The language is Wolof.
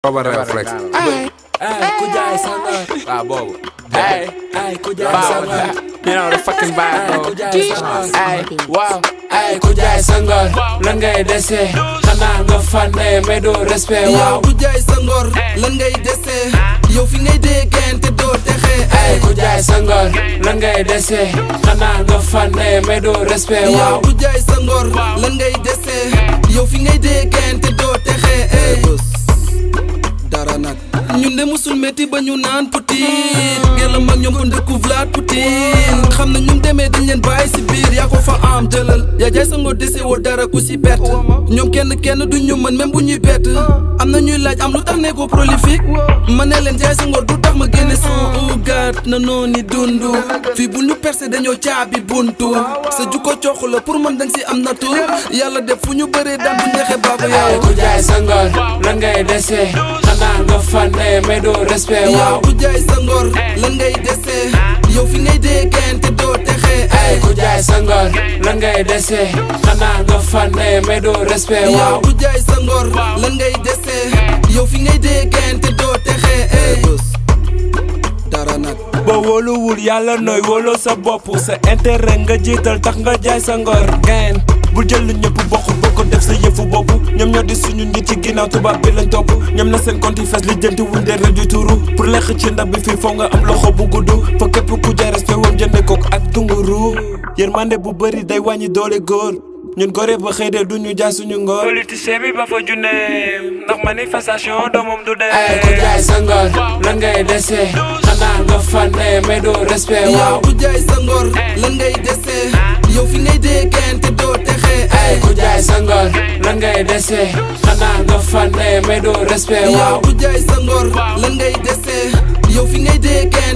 Booba réflex. ay ay ku jaay sangar waaw boobu. ay ay ku jaay Baaw sangar you know the fucking ay vibe ku bro. jaay sangar ay waaw ay ku jaay sangar lan ngay dese xanaa nga fànne mais doo respect yow waaw ku jaay sa ngor lan ngay dese yow fi ngay déggante doo texe ay ku jaay sangar lan ngay dese xanaa nga fànne mais doo respect yow waaw ku jaay sa ngor lan ngay dese yow fi ngay déggante doo texe dara nag ñun de musul métti ba ñu naan Poutine gelam ak ñoom ko ndëkku Vlad Poutine xam na ñum demee dañ leen bàyyi si biir yaa ko fa am jëlal yaa jaay sa ngor dese woo dara ku si perte ñoom kenn kenn du ñu mën même bu ñuy bett am na ñuy laaj am lu tax ne ko prolifique ma ne leen jaay sa ngor du tax ma génne son ugat na nooni dundu fii bu ñu percé dañoo caabi buntu sa jukko coox la pour man dang si am natu yàlla def fu ñu bëree daan bu neexee baabu ay yow ku jaay sangar lan ngay dese xanaa nga fànne mais doo respect yow waaw ku jaay sa ngor lan ngay dese yow fi ngay déggante doo texe ay ku jaay sangar lan ngay dese xanaa nga fànne mais doo respect yow waaw ku jaay sa ngor lan ngay dese yow fi ngay déggante doo texe dara nag boo wóoluwul yàlla nooy wóoloo sa bopp sa intérêt nga jiital tax nga jaay sa ngor gain bul jël lu ñëpp bokk boo ko def sa yëfu bopp ñoom ñoo di suñu nit ci ginnaaw tubaab bi lañ topp ñoom na seen compte yi fees li jënti wuñ de rëju turu pour lekk ci ndab bi fii foo nga am loxo bu gudd fa képp ku jaay respect woom jënde kook ak dunguru yërmande bu bëri day wàññi doole góor ñun gore ba xëy de duñu jaay suñu ngor politicien bi ba fa junne ndax manifestation doomam du dee. ay ku jaay sa ngor lan ngay dese xanaa nga fànne mais doo respect yow waaw ku jaay sa ngor lan ngay dese yow fi ngay déggante doo texe ay ku jaay sa ngor lan ngay dese xanaa nga fànne mais doo respect yow waaw ku jaay sa ngor lan ngay dese yow fi ngay déggante